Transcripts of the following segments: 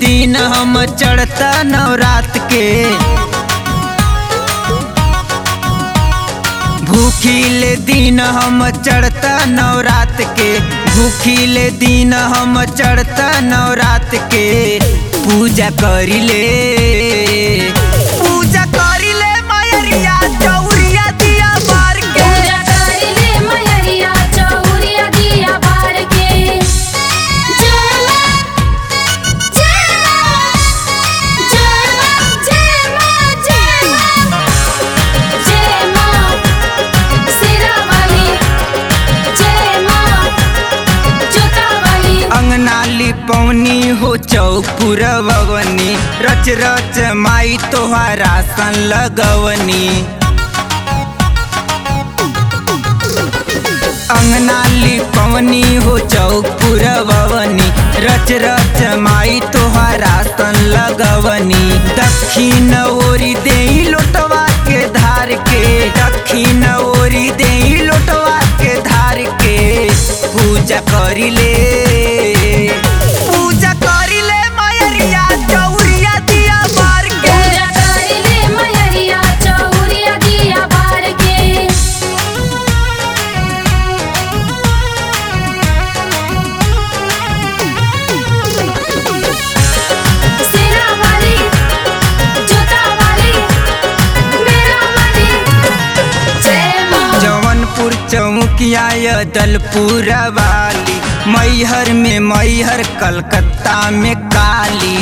दिन हम चढ़ता नवरात के भूखिले दिन हम चढ़ता नवरात के भूखिले दिन हम चढ़ता नवरात के पूजा करिले पूजा करिले मयरिया चौरिया दिया बार के पूजा करिले मयरिया चौरिया दिया बार के जय मां जय मां जय मां जय मां जय मां जय मां सिरा वाली जय मां जोता वाली अंगनाली पौनी हो चौपुरवनी रच रच माई तोहारा सन लगवनी अंगनाली पवनी हो चौपुरवनी रच रच माई तोहारा सन लगवनी दक्षिण ओरी दे लोटवा के धार के दक्षिण ओरी दे लोटवा के धार के पूजा करिले पूजा करिले मयरिया चौरिया दिया बार के पूजा करिले मयरिया चौरिया दिया बार के सिरा वाली जोता वाली मेरा वाली जय मां जौनपुर चौकिया दलपुर वाली मैहर में मैहर कलकत्ता में काली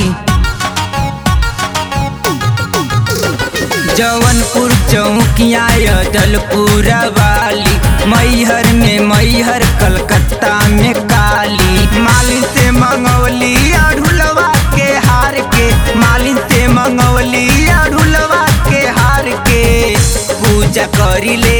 जौनपुर चौकिया दलपुर वाली मैहर में मैहर कलकत्ता में काली मालिन से मंगवली अढ़ुलवा के हार के मालिन से मंगवली अढ़ुलवा के हार के पूजा करिले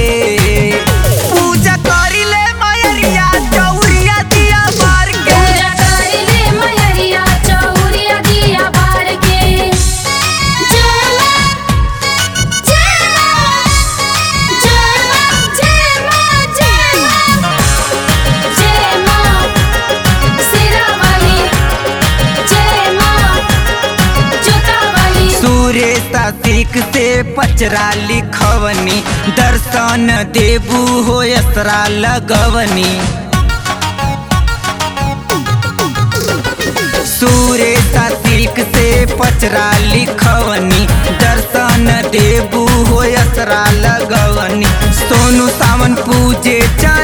पूजा करिले मयरिया चौरिया दिया बार के पूजा करिले मयरिया चौरिया दिया बार के जय मां जय मां जय मां जय मां जय मां जय मां सिरा वाली जय मां जोता वाली सूर्य सासिक से पचरा लिखवनी दर्शन देबू हो असरा लगवनी सूर्य सासिक से पचरा लिखवनी दर्शन देबू हो असरा लगवनी सोनू सावन पूजे चरण